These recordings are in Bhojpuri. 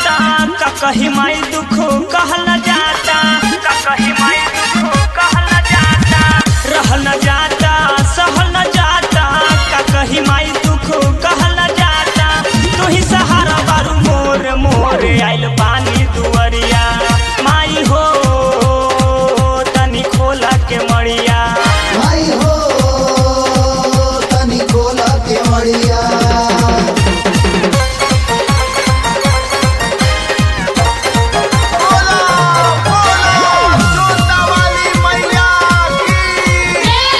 जाता का कही माई दुख कहल न जाता का कही माई दुख कहल न जाता रहल न जाता सहल न जाता का कही माई दुख कहल न जाता तू ही सहारा बारू मोर मोर आइल पानी दुवरिया माई हो तनी खोला के मड़िया भाई हो तनी खोला के मड़िया बोला बोला जोता वाली मैया की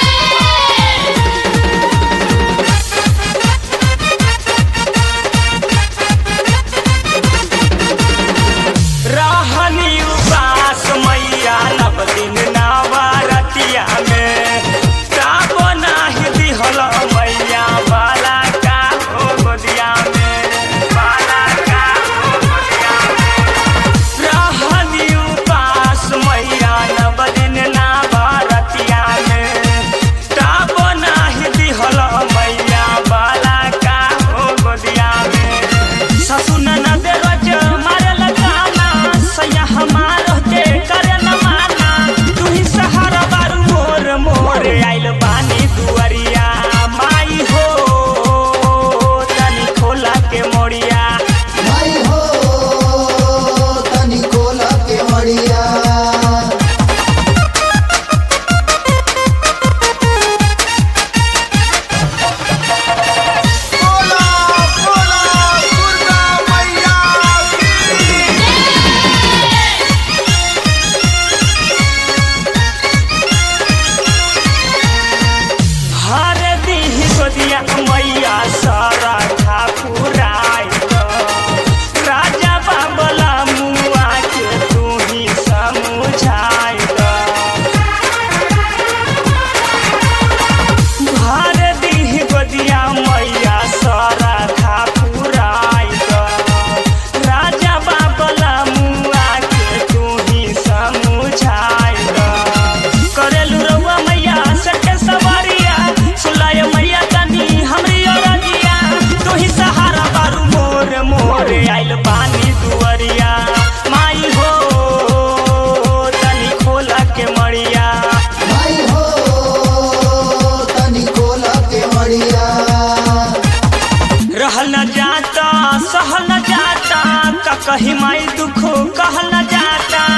रहनी उपास मैया नव दिन नवरतिया में काबो नाही दिहल मैया बाला का हो गोदिया में बाला का हो गोदिया में रहनी उपास मैया नव दिन नवरतिया में काबो नाही दिहल मैया बाला का हो गोदिया में ससुर ननद रोज मारल गाना सैया हमार के करे न माना तू ही सहारा बारू मोर मोर आइल बानी दुअरिया माई हो तनी खोला के मोड़िया भाई हो तनी खोला के मड़िया बोला बोला दुर्गा मैया की हर दीह गोदिया मैया सारा ठाकुराई राजा बाबला मुआ के तू ही समझाई हर दीह गोदिया मैया सारा ठाकुराई राजा बाबला मुआ के तू ही समझाई करेलू रउआ मैया सटे सवारिया सुलाय मैया तनी हमरी ओरनिया तू ही सहारा बारू मोर मोर आइल पानी दुअरिया माई हो तनी खोला के मड़िया भाई हो तनी खोला के मड़िया रहल न जाता सहल न जाता का कही माई दुख कहल न जाता